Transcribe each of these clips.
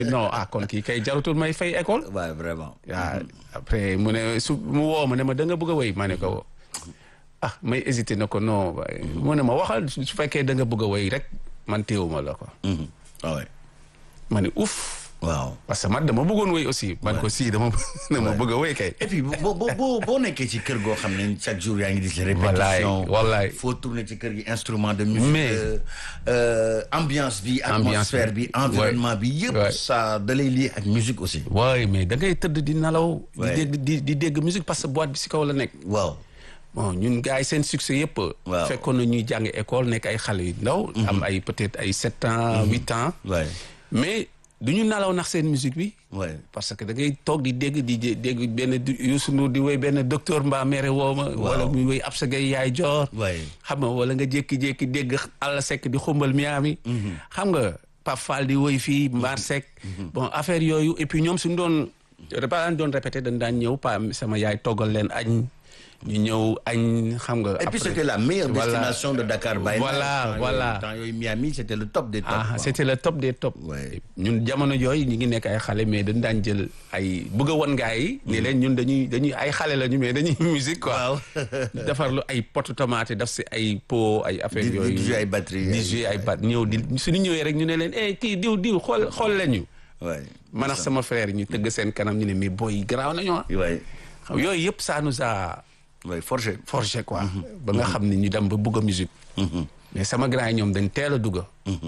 non ah kon kii kay jarutul may fay école waaw vraiment. waaw après mu ne su mu woo ma ne ma da nga bëgg a wéy ma ne ko ah may hésité na ko non waaye mu ne ma waxal su fekkee da nga bëgg a wéy rek man téewuma la ko Mhm. Ah ouais. ma ne ouf waaw. parce que man dama bëggoon wéy aussi man ko si dama dama bëgg a wéy kay et puis boo boo boo boo nekkee ci kër goo xam ne chaque jour yaa ngi gis wallaay répétition. wallaay faut tourner ci kër gi instrument de musique. Mais- euh, euh, ambiance bi atmosphère bi environnement bi yëpp. Ouais. ça da lay lié ak musique aussi. waaye mais da ngay tëdd di nelaw di Ouais. dégg di di dégg musique parce que boîte bi si kaw la nekk waaw. bon ñun gars yi seen succès yëpp Waaw. fekkoon na ñuy jàng école nekk ay xale yu ndaw am ay peut-être ay sept ans huit ans waay mais du ñu nelaw nax seen musique bi waay. parce que da ngay toog di dégg di dé- dégg benn du- Youssou Ndour di woy benn docteur mbaa mere woo ma wala muy woy Absa Gaye yaay joor waay. xam nga wala nga jékki-jékki dégg Alla Seck di xumbal Miami xam nga Pape Fall di woy fii Mbar Seck bon affaire yooyu et puis ñoom suñu doon ba daan doon répété dañ daan ñëw pa sama yaay toggal leen añ ñu ñëw añ xam nga Et puis après- c'était la meilleure Voilà. destination de Dakar. Baye Voilà, Temps voilà. yooyu- temps yooyu Miami c'était le top des tops. ah quoi. c'était le top des top Ouais. ñun jamono yooyu ñu ngi nekk ay xale mais dañ daan jël ay bëgg a wan gaa yi ni leen ñun dañuy dañuy ay xale lañu mais dañuy musique quoi Waaw. defar lu ay potu tomate daf si ay pot ay affaire Di- di yooyu jouer ay batterie, di ay- jouer ay bat ñëw di suñu ñëwee rek ñu ne leen eh kii diw diw xool xool leen ñu waay. man ak sama frère yi ñu tëgg seen kanam ñu ne mais boy yi garaaw nañu ah waay. xam yooyu yëpp ça nous a waay forgé. forgé quoi ba nga xam ne ñu dem ba bugg a musique mais sama grand yi ñoom dañ teel a dugg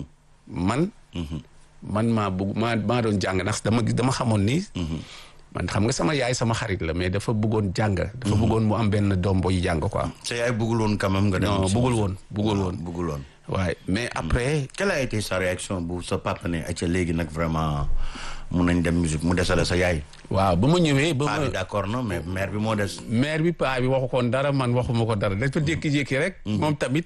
man man maa bugg maa maa doon jàng ndax dama dama xamoon ni man xam nga sama yaay sama xarit la mais dafa bëggoon jàng dafa bëggoon mu am benn doom boy jàng quoi sa yaay bëggul woon quand même nga dem. non ci- bëggul woon bëggul woon bëggul woon. waaye mais après quelle a été sa réaction bu sa papa ne acca léegi nag vraiment mun nañ dem musique mu desale sa yaay. waaw ba ma ñëwee ba paa ma bi d'accord na mais mère bi moo des. maire bi paa bi waxu koon dara man waxuma ko dara dafa jékki-jékki rek moom tamit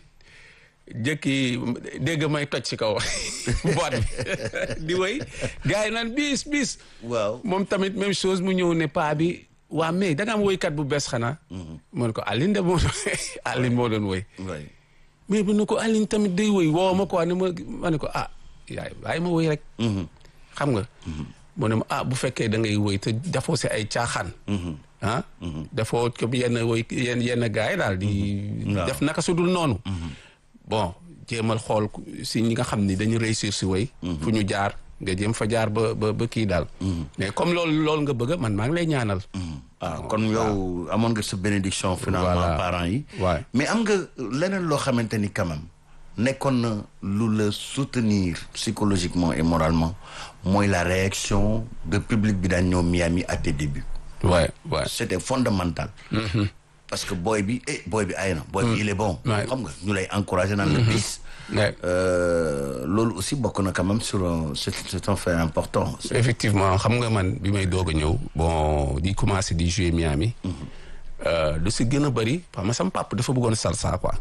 jékki dégg may toj ci kaw boîte bi di wéy gars yi naan bis bis waaw. moom tamit même chose mu ñëw ne paa bi waa mais da nga am woykat bu bees xanaa man ko Aline de moo doon Aline moo doon woy waay. mais bu ne ko Aline tamit day woy woo ma quoi ne ma ma ne ko ah yaay bàyyi ma woy rek xam nga mu ne ma ah bu fekkee da ngay woy te dafoo si ay caaxaan ah dafoo comme yenn woy yenn yenn gars yi daal di Waaw. def naka su dul noonu bon jéemal xool ku- si ñi nga xam ni dañu réussir si woy fu ñu jaar nga jéem fa jaar ba ba ba kii daal mais comme loolu loolu nga bëgg man maa ngi lay ñaanal ah kon yow amoon nga sa bénédiction finalement Voilà. parents yi. Ouais. mais am nga leneen loo xamante ni quand même nekkoon na lu la soutenir psychologiquement et moralement mooy la réaction de public bi daan ñëw Miami à tes débuts. ouais ouais c'était fondamental. parce que boy bi eh boy bi ay na. boy bi il est bon. Ouais. xam nga ñu lay encourager naan la bis. Ouais. Euh, loolu aussi bokk na quand même sur un c'est c'est un fait important. effectivement xam nga man bi may doog a ñëw bon di commencé di jouer Miami euh, lu si gën a bëri parce que sama papa dafa bëggoon salsa quoi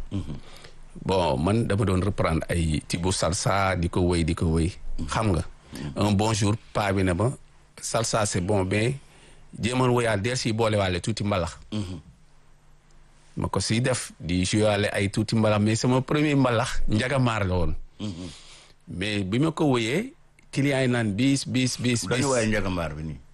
bon man dama doon reprendre ay tibu salsa di ko wéy di ko wéy xam nga un bon jour paa bi ne ma salsa c'est bon mais jéemal woyaal deel si boole waale tuuti mbalax ma ko si def di jouer waale ay tuuti mbalax mais sama premier mbalax njagamaar la woon mais bi ma ko wéyee client yi naan bis bis bis bis dañu waaye njagambaar bi nii.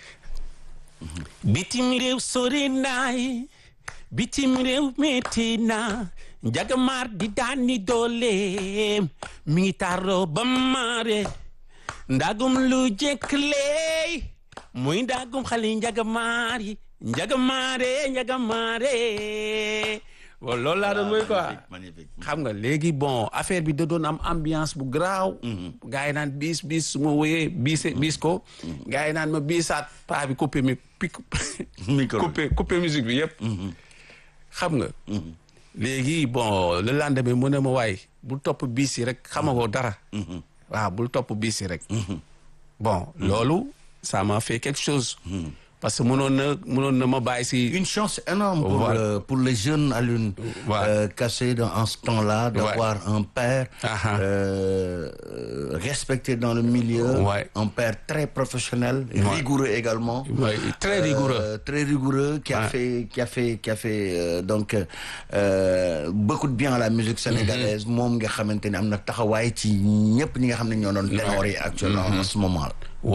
bitim réew sori naay bitim réew metti na njagamaar di daani dooleem mi ngi taaroo ba maare ndagum lu jekk leey muy ndagum xale njagamaar yi njagamaare njagamaare bon loolu laa doon mooy quoi magnifique magnifique. xam nga léegi bon affaire bi da doon am ambiance bu garaaw. gars yi naan bis bis su ma wooyee bis bis ko. gars yi naan ma bisaat paa bi coupé mi pi Micro bi. coupé coupé musique bi yëpp. xam nga. léegi bon le lendemain mu ne ma waay bul topp bis yi rek xamagoo dara. waaw bul topp bis yi rek. bon loolu ça m'a fait quelque chose. parce que mënoon na mënoon na ma bàyyi si. Une chance énorme pour, Voilà. le, pour les jeunes à l'une Voilà. euh, cassés dans, en ce temps-là, d'avoir un père Ah-ha. euh, euh, respecté dans le milieu, Ouais. un père très professionnel, Ouais. rigoureux également. Ouais, très rigoureux. Euh, très rigoureux, qui a Ouais. fait, qui a fait, qui a fait euh, donc euh, beaucoup de bien à la musique sénégalaise. moom nga xamante ne am na taxawaay ci ñëpp ñi nga xam ne ñoo doon ténor yi actuellement en ce moment.